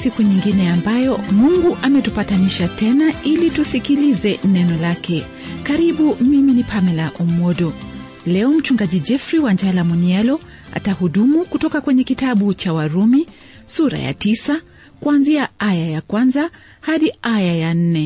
siku nyingine ambayo mungu ametupatanisha tena ili tusikilize neno lake karibu mimi ni pamela omwodo leo mchungaji jeffrey wanjala munialo atahudumu kutoka kwenye kitabu cha warumi sura ya tisa kuanzia aya ya kwanza hadi aya ya nne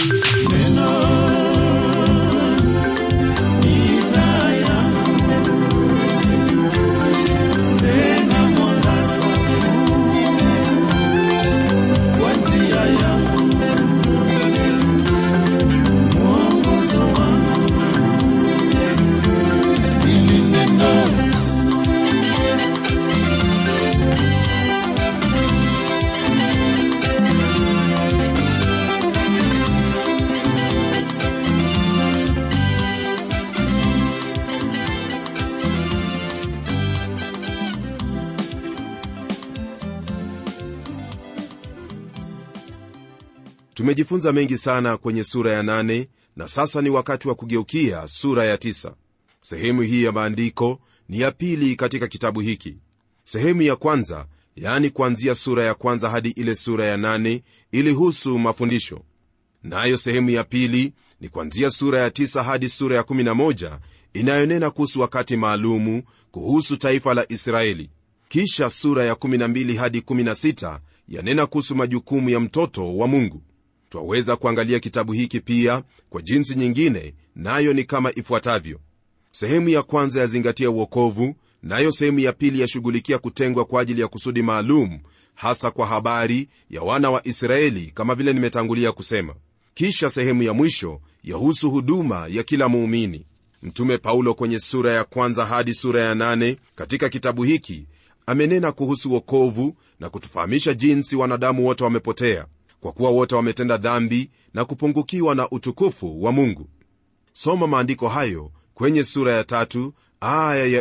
tumejifunza mengi sana kwenye sura ya nane na sasa ni wakati wa kugeukia sura ya tisa sehemu hii ya maandiko ni ya pili katika kitabu hiki sehemu ya kwanza yaani kuanzia sura ya kwanza hadi ile sura ya nane ilihusu mafundisho nayo na sehemu ya pili ni kuanzia sura ya tisa hadi sura ya 11 inayonena kuhusu wakati maalumu kuhusu taifa la israeli kisha sura ya 12 hadi 16 yanena kuhusu majukumu ya mtoto wa mungu twaweza kuangalia kitabu hiki pia kwa jinsi nyingine nayo ni kama ifuatavyo sehemu ya kwanza yazingatia uokovu nayo sehemu ya pili yashughulikia kutengwa kwa ajili ya kusudi maalum hasa kwa habari ya wana wa israeli kama vile nimetangulia kusema kisha sehemu ya mwisho yahusu huduma ya kila muumini mtume paulo kwenye sura ya kwanza hadi sura ya nane katika kitabu hiki amenena kuhusu wokovu na kutufahamisha jinsi wanadamu wote wamepotea kwa kuwa wote wametenda dhambi na kupungukiwa na utukufu wa mungu soma maandiko hayo kwenye sura ya tatu aya ya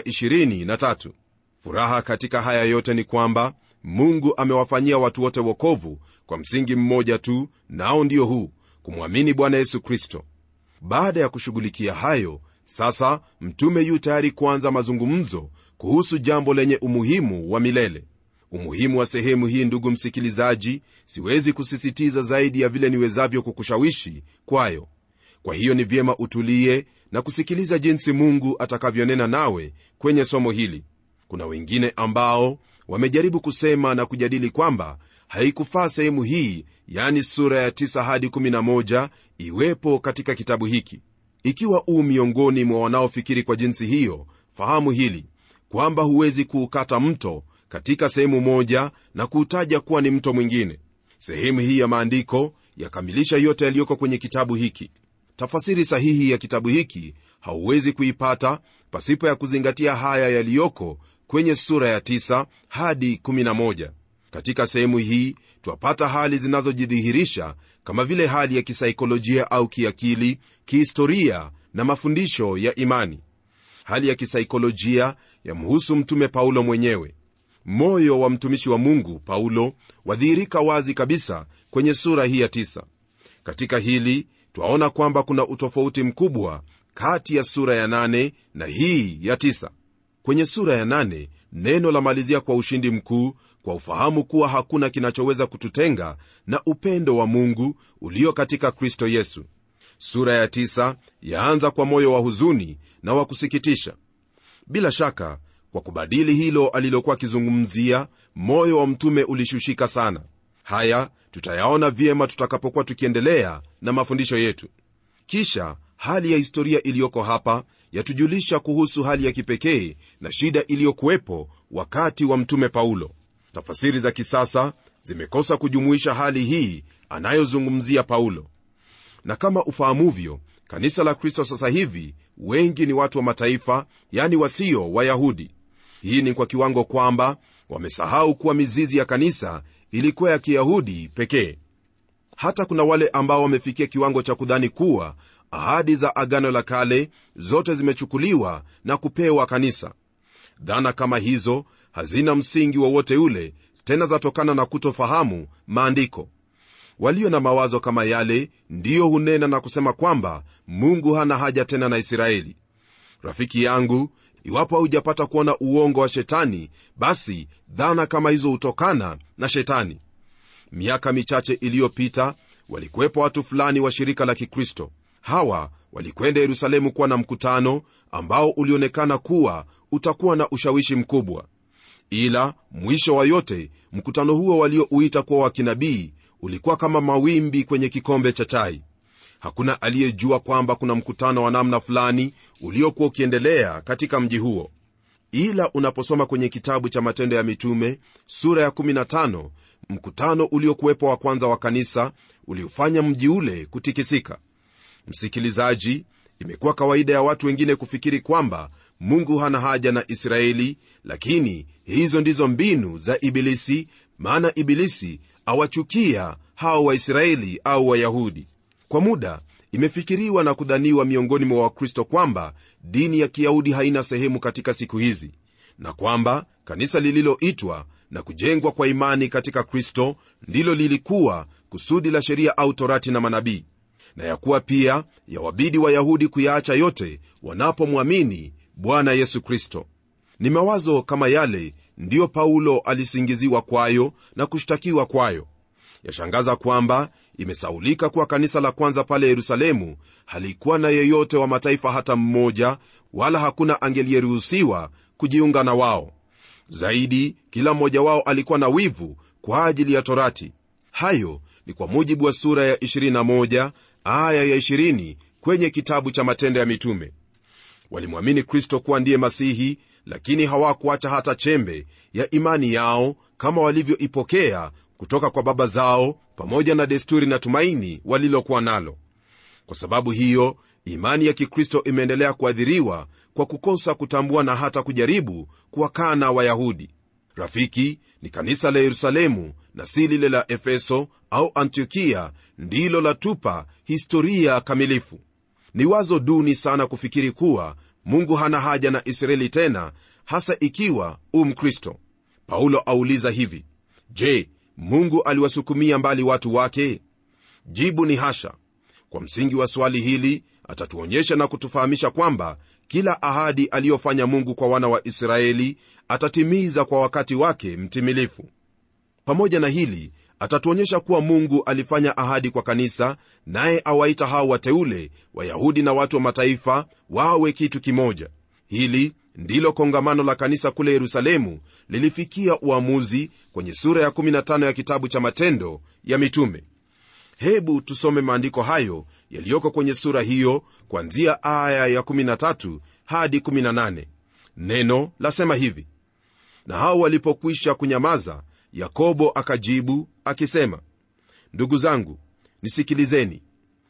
23 furaha katika haya yote ni kwamba mungu amewafanyia watu wote wokovu kwa msingi mmoja tu nao ndio huu kumwamini bwana yesu kristo baada ya kushughulikia hayo sasa mtume yu tayari kuanza mazungumzo kuhusu jambo lenye umuhimu wa milele umuhimu wa sehemu hii ndugu msikilizaji siwezi kusisitiza zaidi ya vile niwezavyo kukushawishi kwayo kwa hiyo ni vyema utulie na kusikiliza jinsi mungu atakavyonena nawe kwenye somo hili kuna wengine ambao wamejaribu kusema na kujadili kwamba haikufaa sehemu hii yani sura ya 9 hadi 11 iwepo katika kitabu hiki ikiwa uu miongoni mwa wanaofikiri kwa jinsi hiyo fahamu hili kwamba huwezi kuukata mto katika sehemu moja na kuutaja kuwa ni mto mwingine sehemu hii ya maandiko yakamilisha yote yaliyoko kwenye kitabu hiki tafasiri sahihi ya kitabu hiki hauwezi kuipata pasipo ya kuzingatia haya yaliyoko kwenye sura ya 9 hadi 11 katika sehemu hii twapata hali zinazojidhihirisha kama vile hali ya kisaikolojia au kiakili kihistoria na mafundisho ya imani hali ya kisaikolojia yamhusu mtume paulo mwenyewe moyo wa mtumishi wa mungu paulo wadhihirika wazi kabisa kwenye sura hii ya tisa katika hili twaona kwamba kuna utofauti mkubwa kati ya sura ya nane na hii ya tisa kwenye sura ya nane neno la malizia kwa ushindi mkuu kwa ufahamu kuwa hakuna kinachoweza kututenga na upendo wa mungu ulio katika kristo yesu sura ya tisa yaanza kwa moyo wa huzuni na wa kusikitisha bila shaka kwa kubadili hilo alilokuwa akizungumzia moyo wa mtume ulishushika sana haya tutayaona vyema tutakapokuwa tukiendelea na mafundisho yetu kisha hali ya historia iliyoko hapa yatujulisha kuhusu hali ya kipekee na shida iliyokuwepo wakati wa mtume paulo tafasiri za kisasa zimekosa kujumuisha hali hii anayozungumzia paulo na kama ufahamuvyo kanisa la kristo sasa hivi wengi ni watu wa mataifa yani wasio wayahudi hii ni kwa kiwango kwamba wamesahau kuwa mizizi ya kanisa ilikuwa ya kiyahudi pekee hata kuna wale ambao wamefikia kiwango cha kudhani kuwa ahadi za agano la kale zote zimechukuliwa na kupewa kanisa dhana kama hizo hazina msingi wowote ule tena zatokana na kutofahamu maandiko walio na mawazo kama yale ndiyo hunena na kusema kwamba mungu hana haja tena na israeli rafiki yangu iwapo haujapata kuona uongo wa shetani basi dhana kama hizo hutokana na shetani miaka michache iliyopita walikuwepo watu fulani wa shirika la kikristo hawa walikwenda yerusalemu kuwa na mkutano ambao ulionekana kuwa utakuwa na ushawishi mkubwa ila mwisho wa yote mkutano huo waliouita kuwa wa kinabii ulikuwa kama mawimbi kwenye kikombe cha chai hakuna aliyejua kwamba kuna mkutano wa namna fulani uliokuwa ukiendelea katika mji huo ila unaposoma kwenye kitabu cha matendo ya mitume sura ya 15 mkutano uliokuwepo wa kwanza wa kanisa uliofanya mji ule kutikisika msikilizaji imekuwa kawaida ya watu wengine kufikiri kwamba mungu hana haja na israeli lakini hizo ndizo mbinu za ibilisi maana ibilisi awachukia hao waisraeli au wayahudi kwa muda imefikiriwa na kudhaniwa miongoni mwa wakristo kwamba dini ya kiyahudi haina sehemu katika siku hizi na kwamba kanisa lililoitwa na kujengwa kwa imani katika kristo ndilo lilikuwa kusudi la sheria au torati na manabii na ya kuwa pia yawabidi wayahudi kuyaacha yote wanapomwamini bwana yesu kristo ni mawazo kama yale ndiyo paulo alisingiziwa kwayo na kushtakiwa kwayo yashangaza kwamba imesaulika kuwa kanisa la kwanza pale yerusalemu halikuwa na yeyote wa mataifa hata mmoja wala hakuna angeliyeruhusiwa kujiunga na wao zaidi kila mmoja wao alikuwa na wivu kwa ajili ya torati hayo ni kwa mujibu wa sura ya 21 aya ya 20 kwenye kitabu cha matendo ya mitume walimwamini kristo kuwa ndiye masihi lakini hawakuacha hata chembe ya imani yao kama walivyoipokea kutoka kwa baba zao pamoja na desturi na tumaini walilokuwa nalo kwa sababu hiyo imani ya kikristo imeendelea kuadhiriwa kwa kukosa kutambua na hata kujaribu kuwakana wayahudi rafiki ni kanisa la yerusalemu na si lile la efeso au antiokia ndilo latupa historia kamilifu ni wazo duni sana kufikiri kuwa mungu hana haja na israeli tena hasa ikiwa u mkristo paulo auliza hivi je mungu aliwasukumia mbali watu wake jibu ni hasha kwa msingi wa swali hili atatuonyesha na kutufahamisha kwamba kila ahadi aliyofanya mungu kwa wana wa israeli atatimiza kwa wakati wake mtimilifu pamoja na hili atatuonyesha kuwa mungu alifanya ahadi kwa kanisa naye awaita hao wateule wayahudi na watu wa mataifa wawe kitu kimoja hili ndilo kongamano la kanisa kule yerusalemu lilifikia uamuzi kwenye sura ya 15 ya kitabu cha matendo ya mitume hebu tusome maandiko hayo yaliyoko kwenye sura hiyo kwanzia aya ya 13 hadi 18 neno lasema hivi na hao walipokwisha kunyamaza yakobo akajibu akisema ndugu zangu nisikilizeni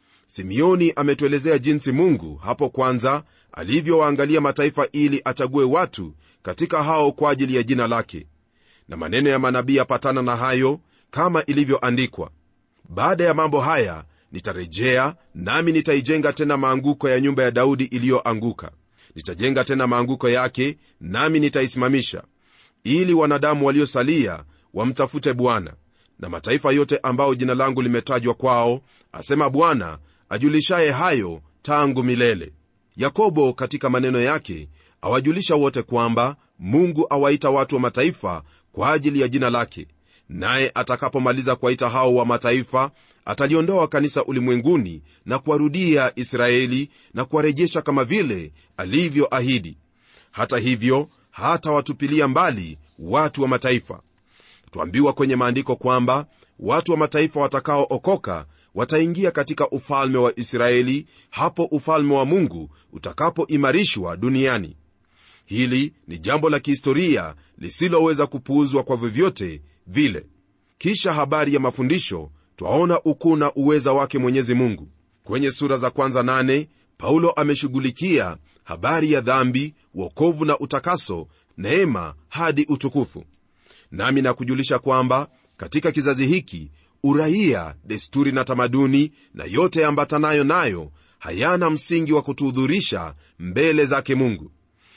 simeoni ametuelezea jinsi mungu hapo kwanza alivyowaangalia mataifa ili achague watu katika hao kwa ajili ya jina lake na maneno ya manabii yapatana na hayo kama ilivyoandikwa baada ya mambo haya nitarejea nami nitaijenga tena maanguko ya nyumba ya daudi iliyoanguka nitajenga tena maanguko yake nami nitaisimamisha ili wanadamu waliosalia wamtafute bwana na mataifa yote ambao jina langu limetajwa kwao asema bwana ajulishaye hayo tangu milele yakobo katika maneno yake awajulisha wote kwamba mungu awaita watu wa mataifa kwa ajili ya jina lake naye atakapomaliza kuwaita hao wa mataifa ataliondoa kanisa ulimwenguni na kuwarudia israeli na kuwarejesha kama vile alivyoahidi hata hivyo hatawatupilia mbali watu wa mataifa twambiwa kwenye maandiko kwamba watu wa mataifa watakaookoka wataingia katika ufalme wa israeli hapo ufalme wa mungu utakapoimarishwa duniani hili ni jambo la kihistoria lisiloweza kupuuzwa kwa vyovyote vile kisha habari ya mafundisho twaona ukuu na uweza wake mwenyezi mungu kwenye sura za kwanza nane paulo ameshughulikia habari ya dhambi wokovu na utakaso neema hadi utukufu nami nakujulisha kwamba katika kizazi hiki uraia desturi na tamaduni na yote ambatanayo nayo hayana msingi wa kutuhudhurisha mbele zake mungu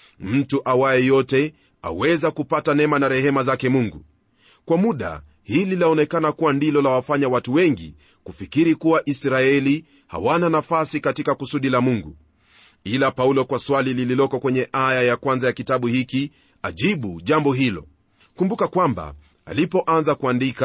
mtu awaye yote aweza kupata neema na rehema zake mungu kwa muda hili laonekana kuwa ndilo la wafanya watu wengi kufikiri kuwa israeli hawana nafasi katika kusudi la mungu ila paulo kwa swali lililoko kwenye aya ya kwanza ya kitabu hiki ajibu jambo hilo kumbuka kwamba alipoanza kuandika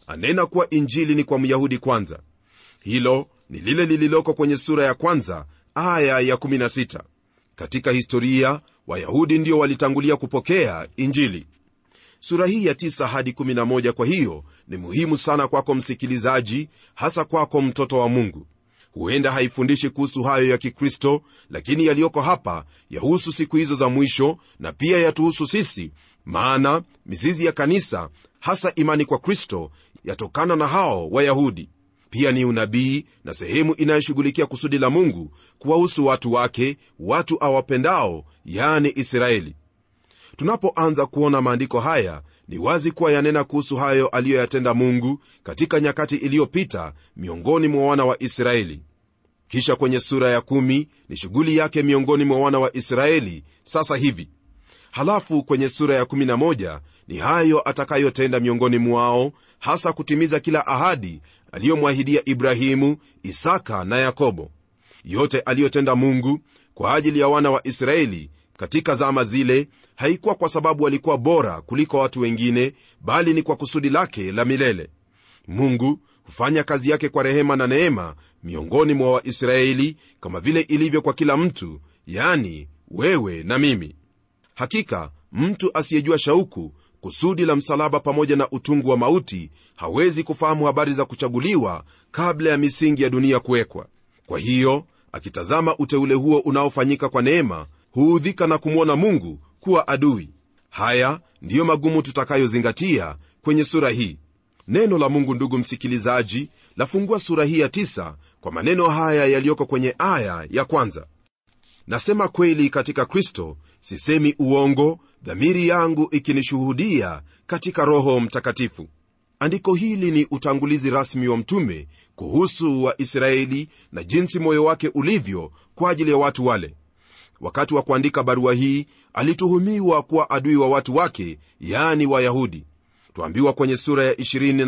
anena kuwa injili ni kwa myahudi kwanza hilo ni lile lililoko kwenye sura ya kwanza aya ya 16 katika historia wayahudi ndio walitangulia kupokea injili sura hii ya 9 hadi 11 kwa hiyo ni muhimu sana kwako msikilizaji hasa kwako mtoto wa mungu huenda haifundishi kuhusu hayo ya kikristo lakini yaliyoko hapa yahusu siku hizo za mwisho na pia yatuhusu sisi maana mizizi ya kanisa hasa imani kwa kristo yatokana na hao wayahudi pia ni unabii na sehemu inayoshughulikia kusudi la mungu kuwahusu watu wake watu awapendao yani israeli tunapoanza kuona maandiko haya ni wazi kuwa yanena kuhusu hayo aliyoyatenda mungu katika nyakati iliyopita miongoni mwa wana wa israeli kisha kwenye sura ya kumi ni shughuli yake miongoni mwa wana wa israeli sasa hivi halafu kwenye sura ya 11 ni hayo atakayotenda miongoni mwao hasa kutimiza kila ahadi aliyomwahidia ibrahimu isaka na yakobo yote aliyotenda mungu kwa ajili ya wana wa israeli katika zama zile haikuwa kwa sababu walikuwa bora kuliko watu wengine bali ni kwa kusudi lake la milele mungu hufanya kazi yake kwa rehema na neema miongoni mwa waisraeli kama vile ilivyo kwa kila mtu yani wewe na mimi hakika mtu asiyejua shauku kusudi la msalaba pamoja na utungu wa mauti hawezi kufahamu habari za kuchaguliwa kabla ya misingi ya dunia kuwekwa kwa hiyo akitazama uteule huo unaofanyika kwa neema huudhika na kumwona mungu kuwa adui haya ndiyo magumu tutakayozingatia kwenye sura hii neno la mungu ndugu msikilizaji lafungua sura hii ya tisa kwa maneno haya yaliyoko kwenye aya ya kwanza nasema kweli katika kristo sisemi uongo dhamiri yangu ikinishuhudia katika roho mtakatifu andiko hili ni utangulizi rasmi wa mtume kuhusu waisraeli na jinsi moyo wake ulivyo kwa ajili ya watu wale wakati wa kuandika barua hii alituhumiwa kuwa adui wa watu wake yaani wayahudi twambiwa kwenye sura ya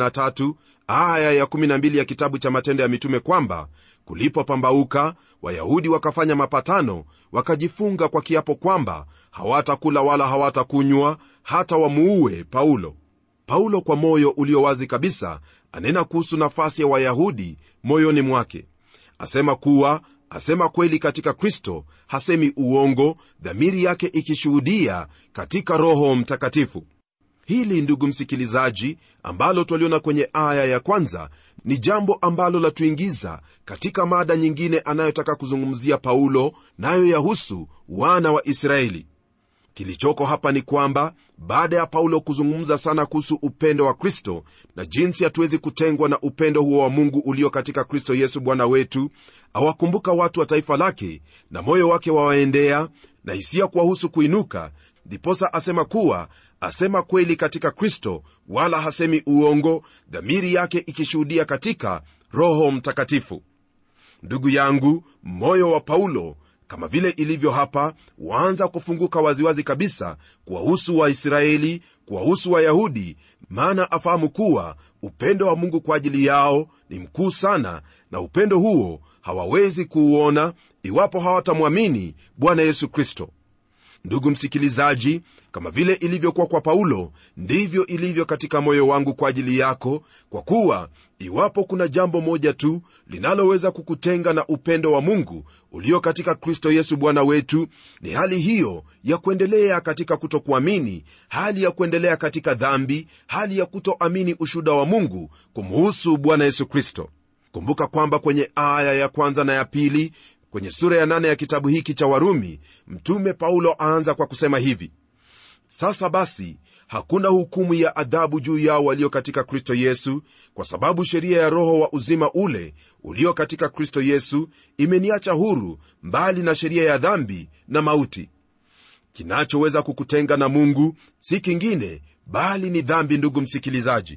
23 aya ya 12 ya kitabu cha matendo ya mitume kwamba kulipopambauka wayahudi wakafanya mapatano wakajifunga kwa kiapo kwamba hawatakula wala hawatakunywa hata wamuue paulo paulo kwa moyo ulio wazi kabisa anena kuhusu nafasi ya wayahudi moyoni mwake asema kuwa asema kweli katika kristo hasemi uongo dhamiri yake ikishuhudia katika roho mtakatifu hili ndugu msikilizaji ambalo twaliona kwenye aya ya kwanza ni jambo ambalo latuingiza katika mada nyingine anayotaka kuzungumzia paulo nayo yahusu wana wa israeli kilichoko hapa ni kwamba baada ya paulo kuzungumza sana kuhusu upendo wa kristo na jinsi hatuwezi kutengwa na upendo huo wa mungu ulio katika kristo yesu bwana wetu awakumbuka watu wa taifa lake na moyo wake wawaendea na hisia kuwahusu kuinuka ndiposa asema kuwa asema kweli katika kristo wala hasemi uongo dhamiri yake ikishuhudia katika roho mtakatifu ndugu yangu moyo wa paulo kama vile ilivyo hapa waanza kufunguka waziwazi kabisa kuwahusu waisraeli kuwahusu wayahudi maana afahamu kuwa upendo wa mungu kwa ajili yao ni mkuu sana na upendo huo hawawezi kuuona iwapo hawatamwamini bwana yesu kristo ndugu msikilizaji kama vile ilivyokuwa kwa paulo ndivyo ilivyo katika moyo wangu kwa ajili yako kwa kuwa iwapo kuna jambo moja tu linaloweza kukutenga na upendo wa mungu ulio katika kristo yesu bwana wetu ni hali hiyo ya kuendelea katika kutokuamini hali ya kuendelea katika dhambi hali ya kutoamini ushuda wa mungu kumuhusu bwana yesu kristo kumbuka kwamba kwenye aya ya kwanza na ya pili kwenye sura ya nane ya kitabu hiki cha warumi mtume paulo aanza kwa kusema hivi sasa basi hakuna hukumu ya adhabu juu yao walio katika kristo yesu kwa sababu sheria ya roho wa uzima ule ulio katika kristo yesu imeniacha huru mbali na sheria ya dhambi na mauti kinachoweza kukutenga na mungu si kingine bali ni dhambi ndugu msikilizaji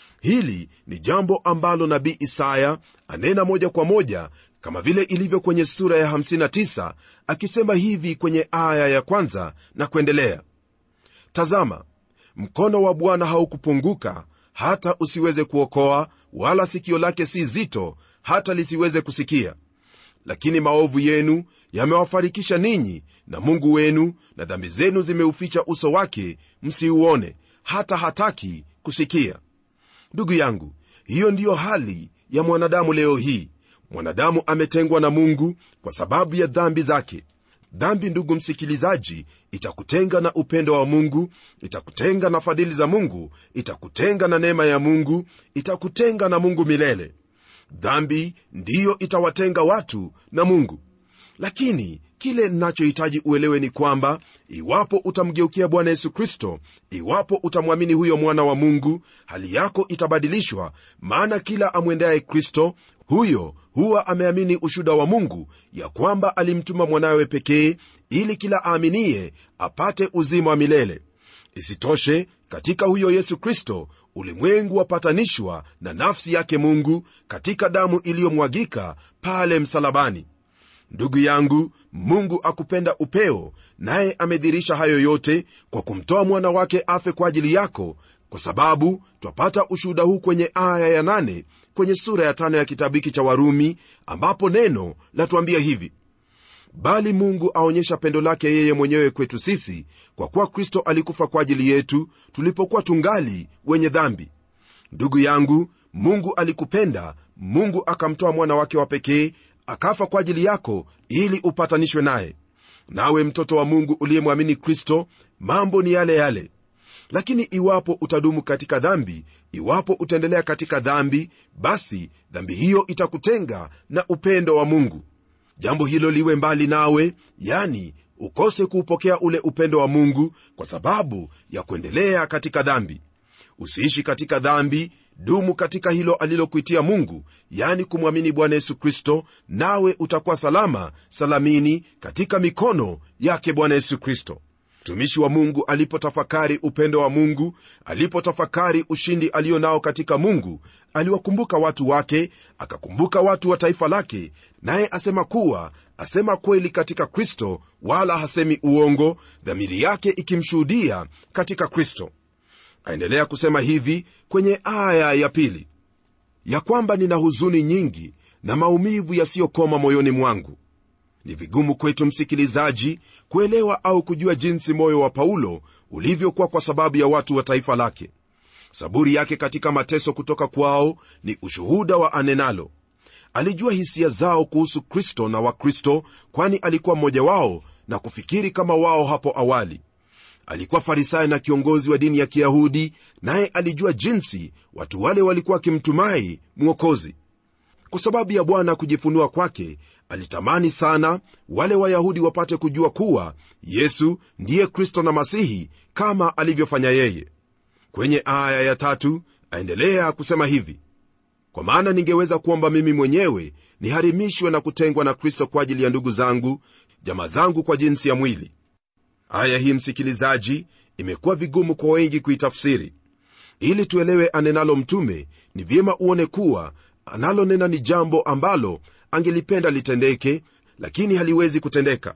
hili ni jambo ambalo nabii isaya anena moja kwa moja kama vile ilivyo kwenye sura ya 59 akisema hivi kwenye aya ya kwanza na kuendelea tazama mkono wa bwana haukupunguka hata usiweze kuokoa wala sikio lake si zito hata lisiweze kusikia lakini maovu yenu yamewafarikisha ninyi na mungu wenu na dhambi zenu zimeuficha uso wake msiuone hata hataki kusikia ndugu yangu hiyo ndiyo hali ya mwanadamu leo hii mwanadamu ametengwa na mungu kwa sababu ya dhambi zake dhambi ndugu msikilizaji itakutenga na upendo wa mungu itakutenga na fadhili za mungu itakutenga na neema ya mungu itakutenga na mungu milele dhambi ndiyo itawatenga watu na mungu lakini kile ninachohitaji uelewe ni kwamba iwapo utamgeukia bwana yesu kristo iwapo utamwamini huyo mwana wa mungu hali yako itabadilishwa maana kila amwendaye kristo huyo huwa ameamini ushuda wa mungu ya kwamba alimtuma mwanawe pekee ili kila aaminiye apate uzima wa milele isitoshe katika huyo yesu kristo ulimwengu wapatanishwa na nafsi yake mungu katika damu iliyomwagika pale msalabani ndugu yangu mungu akupenda upeo naye amedhirisha hayo yote kwa kumtoa mwana wake afe kwa ajili yako kwa sababu twapata ushuhuda huu kwenye aya ya nane kwenye sura ya tano ya kitabu hiki cha warumi ambapo neno latuambia hivi bali mungu aonyesha pendo lake yeye mwenyewe kwetu sisi kwa kuwa kristo alikufa kwa ajili yetu tulipokuwa tungali wenye dhambi ndugu yangu mungu alikupenda mungu akamtoa mwana wake wa pekee akafa kwa ajili yako ili upatanishwe naye nawe mtoto wa mungu uliyemwamini kristo mambo ni yale yale lakini iwapo utadumu katika dhambi iwapo utaendelea katika dhambi basi dhambi hiyo itakutenga na upendo wa mungu jambo hilo liwe mbali nawe yani ukose kuupokea ule upendo wa mungu kwa sababu ya kuendelea katika dhambi usiishi katika dhambi dumu katika hilo alilokuitia mungu yani kumwamini bwana yesu kristo nawe utakuwa salama salamini katika mikono yake bwana yesu kristo mtumishi wa mungu alipotafakari upendo wa mungu alipotafakari ushindi aliyo nao katika mungu aliwakumbuka watu wake akakumbuka watu wa taifa lake naye asema kuwa asema kweli katika kristo wala hasemi uongo dhamiri yake ikimshuhudia katika kristo aendelea kusema hivi kwenye aya ya pili ya kwamba nina huzuni nyingi na maumivu yasiyokoma moyoni mwangu ni vigumu kwetu msikilizaji kuelewa au kujua jinsi moyo wa paulo ulivyokuwa kwa sababu ya watu wa taifa lake saburi yake katika mateso kutoka kwao ni ushuhuda wa anenalo alijua hisia zao kuhusu kristo na wakristo kwani alikuwa mmoja wao na kufikiri kama wao hapo awali alikuwa farisayo na kiongozi wa dini ya kiyahudi naye alijua jinsi watu wale walikuwa wakimtumai mwokozi kwa sababu ya bwana kujifunua kwake alitamani sana wale wayahudi wapate kujua kuwa yesu ndiye kristo na masihi kama alivyofanya yeye kwenye aya ya tatu aendelea kusema hivi kwa maana ningeweza kuomba mimi mwenyewe niharimishwe na kutengwa na kristo kwa ajili ya ndugu zangu jamaa zangu kwa jinsi ya mwili aya hii msikilizaji imekuwa vigumu kwa wengi kuitafsiri ili tuelewe anenalo mtume ni vyema uone kuwa analonena ni jambo ambalo angelipenda litendeke lakini haliwezi kutendeka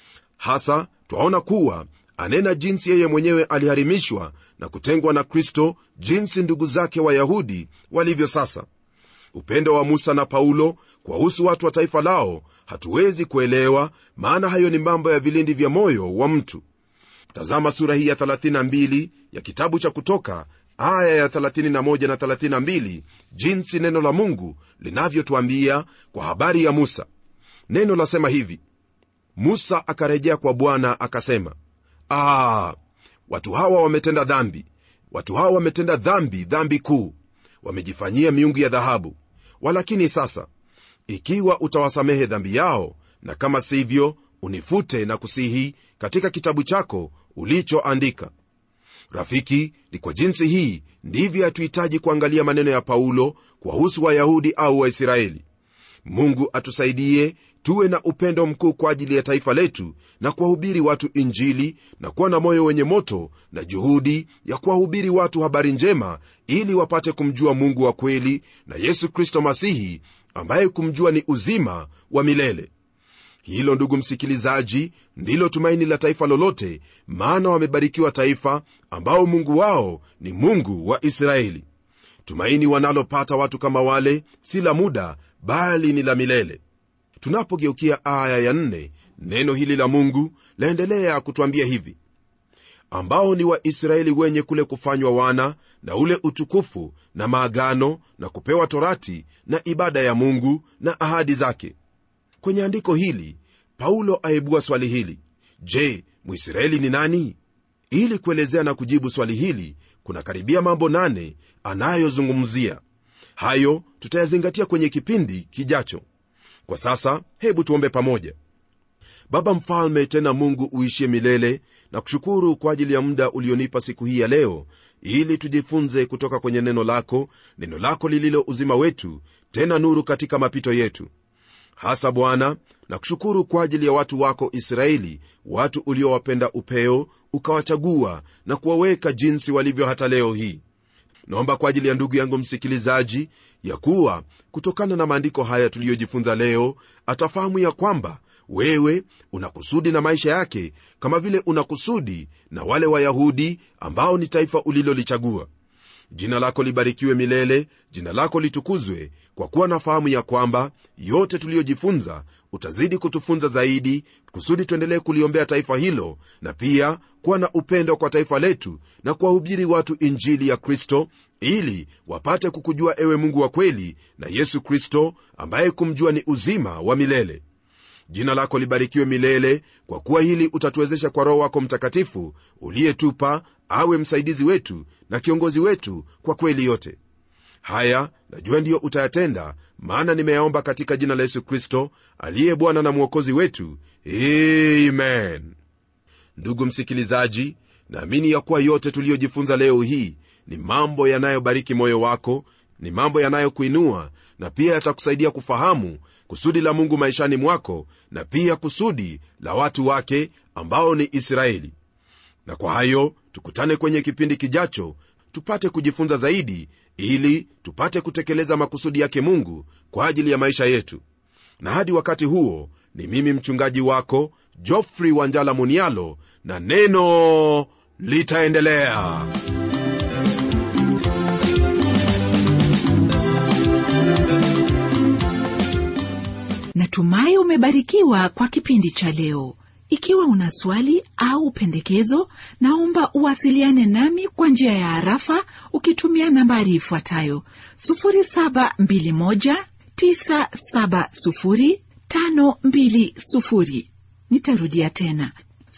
hasa twaona kuwa anena jinsi yeye mwenyewe aliharimishwa na kutengwa na kristo jinsi ndugu zake wayahudi walivyo sasa upendo wa musa na paulo kwahusu watu wa taifa lao hatuwezi kuelewa maana hayo ni mambo ya vilindi vya moyo wa mtu tazama sura hii ya 32 ya kitabu cha kutoka aya ya 31 na 32 jinsi neno la mungu linavyotwambia kwa habari ya musa neno lasema hivi musa akarejea kwa bwana akasema Aa, watu hawa wametenda dhambi watu hawa wametenda dhambi dhambi kuu wamejifanyia miungu ya dhahabu walakini sasa ikiwa utawasamehe dhambi yao na kama sivyo unifute na kusihi katika kitabu chako ulichoandika rafiki ni kwa jinsi hii ndivyo hatuhitaji kuangalia maneno ya paulo kuwahusu wayahudi au waisraeli mungu atusaidie tuwe na upendo mkuu kwa ajili ya taifa letu na kuwahubiri watu injili na kuwa na moyo wenye moto na juhudi ya kuwahubiri watu habari njema ili wapate kumjua mungu wa kweli na yesu kristo masihi ambaye kumjua ni uzima wa milele hilo ndugu msikilizaji ndilo tumaini la taifa lolote maana wamebarikiwa taifa ambao mungu wao ni mungu wa israeli tumaini wanalopata watu kama wale si la muda bali ni la milele tunapogeukia aya ya nne neno hili la mungu laendelea kutwambia hivi ambao ni waisraeli wenye kule kufanywa wana na ule utukufu na maagano na kupewa torati na ibada ya mungu na ahadi zake kwenye andiko hili paulo aibua swali hili je mwisraeli ni nani ili kuelezea na kujibu swali hili kuna karibia mambo nane anayozungumzia hayo tutayazingatia kwenye kipindi kijacho kwa sasa hebu tuombe pamoja baba mfalme tena mungu uishie milele na kushukuru kwa ajili ya muda ulionipa siku hii ya leo ili tujifunze kutoka kwenye neno lako neno lako lililo uzima wetu tena nuru katika mapito yetu hasa bwana na kushukuru kwa ajili ya watu wako israeli watu uliowapenda upeo ukawachagua na kuwaweka jinsi walivyo hata leo hii naomba kwa ajili ya ndugu yangu msikilizaji ya kuwa kutokana na maandiko haya tuliyojifunza leo atafahamu ya kwamba wewe una kusudi na maisha yake kama vile una kusudi na wale wayahudi ambao ni taifa ulilolichagua jina lako libarikiwe milele jina lako litukuzwe kwa kuwa nafahamu ya kwamba yote tuliyojifunza utazidi kutufunza zaidi kusudi tuendelee kuliombea taifa hilo na pia kuwa na upendo kwa taifa letu na kuwahubiri watu injili ya kristo ili wapate kukujua ewe mungu wa kweli na yesu kristo ambaye kumjua ni uzima wa milele jina lako libarikiwe milele kwa kuwa hili utatuwezesha kwa roho wako mtakatifu uliyetupa awe msaidizi wetu na kiongozi wetu kwa kweli yote haya najua ndiyo utayatenda maana nimeyaomba katika jina la yesu kristo aliye bwana na mwokozi wetu amen ndugu msikilizaji naamini ya kuwa yote tuliyojifunza leo hii ni mambo yanayobariki moyo wako ni mambo yanayokuinua na pia yatakusaidia kufahamu kusudi la mungu maishani mwako na pia kusudi la watu wake ambao ni israeli na kwa hayo tukutane kwenye kipindi kijacho tupate kujifunza zaidi ili tupate kutekeleza makusudi yake mungu kwa ajili ya maisha yetu na hadi wakati huo ni mimi mchungaji wako jofrey wanjala munialo na neno litaendelea natumai umebarikiwa kwa kipindi cha leo ikiwa una swali au pendekezo naomba uwasiliane nami kwa njia ya harafa ukitumia nambari ifuatayo 721970520 nitarudia tena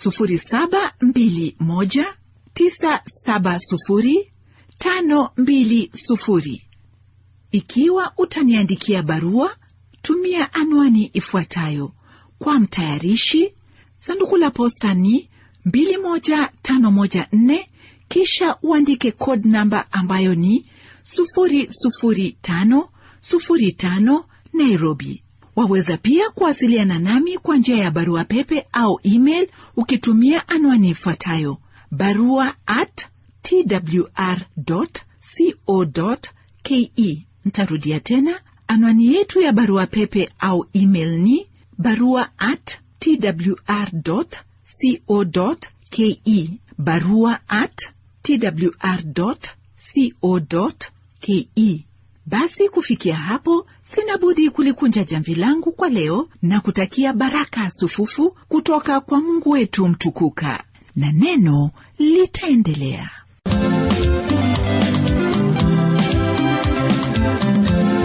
721970520 ikiwa utaniandikia barua tumia anwani ifuatayo kwa mtayarishi sanduku la posta ni 21514 kisha uandike code namba ambayo ni 00505 nairobi waweza pia kuwasiliana nami kwa njia ya barua pepe au email ukitumia anwani ifuatayo barua at twr co ke ntarudia tena anwani yetu ya barua pepe au email ni barua at twr co ke barua at twr co ke basi kufikia hapo sina budi kulikunja jamvi langu kwa leo na kutakia baraka sufufu kutoka kwa mungu wetu mtukuka na neno litaendelea